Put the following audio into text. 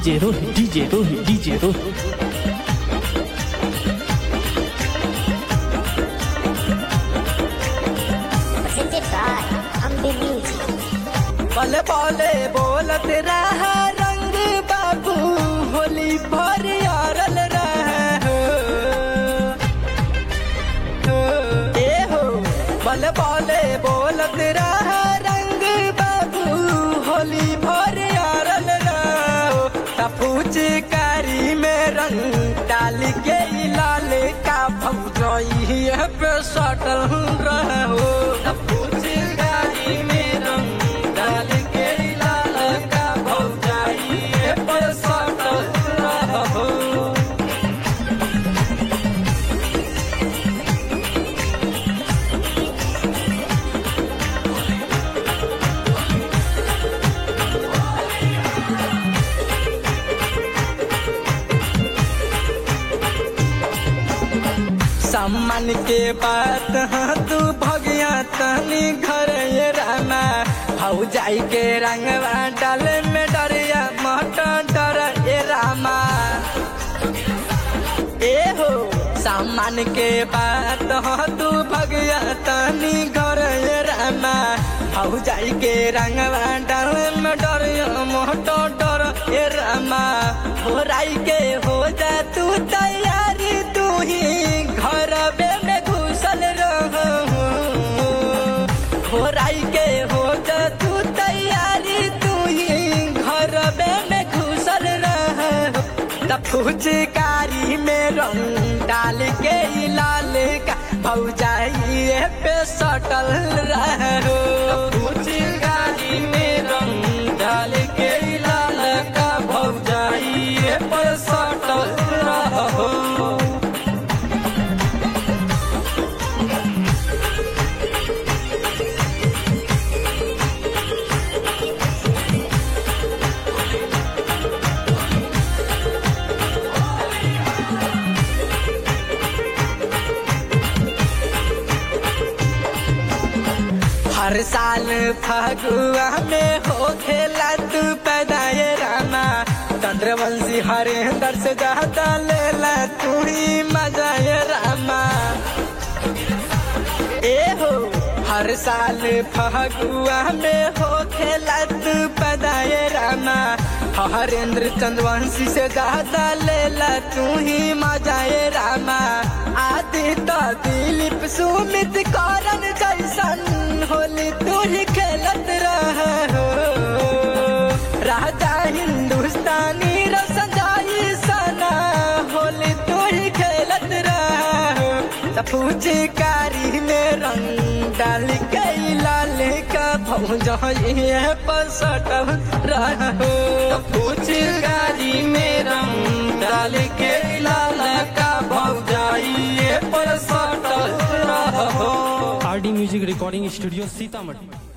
DJ Rohit, DJ Rohit, DJ Rohit. presented by Ambi Music. बल बोले बोलत रह रंग बाबू होली भर यारल रह ए हो बल बोले बोलत रह रंग बाबू होली भर यारल रहो तपूच कारी में रंग डाल के ई लाल का भौजई पे सटल रहो तपूच कारी में रंग डाल के ई लाल का भौजई पे सटल रहो सम्मान के बात हाँ तू भगिया तनी घर ये रामा हऊ जाई के रंगवा डाले में डरिया मट डर ए रामा ए हो सम्मान के बात हाँ तू भगिया तनी घर ये रामा हऊ जाई के रंगवा डाले में डरिया मट डर ए रामा हो राई के हो जा तू तैयारी तू ही घर में घुसल रहो हो राई के हो जा तू तैयारी तू ही घर में घुसल रहो त फुचकारी में रंग डाल के ई लाल का भौजाई पे सटल रहो फुचकारी में रंग डाल के ई लाल का भौजाई पे सटल रहो हर साल फगुआ में हो खेला तू पैदाए रामा चंद्रवंशी हरेंद्र से ज्यादा लेला तू ही मजाए रामा ए हो हर साल फगुआ में हो खेला तू पैदाए रामा हरेंद्र चंद्रवंशी से ज्यादा लेला तू ही मजाए रामा आदि तो दिलीप सुमित करन जैसन होली तू ही खेलत रह हो राजा हिंदुस्तानी रोशन जाई सना होली तू ही खेलत रह त फूचकारी में रंग डाल के ई लाल का भौजाई पर सटल रहो फूचकारी में रंग डाल के ई लाल का भौजाई पर सटल रहो RD Music Recording Studio, Sitamarhi.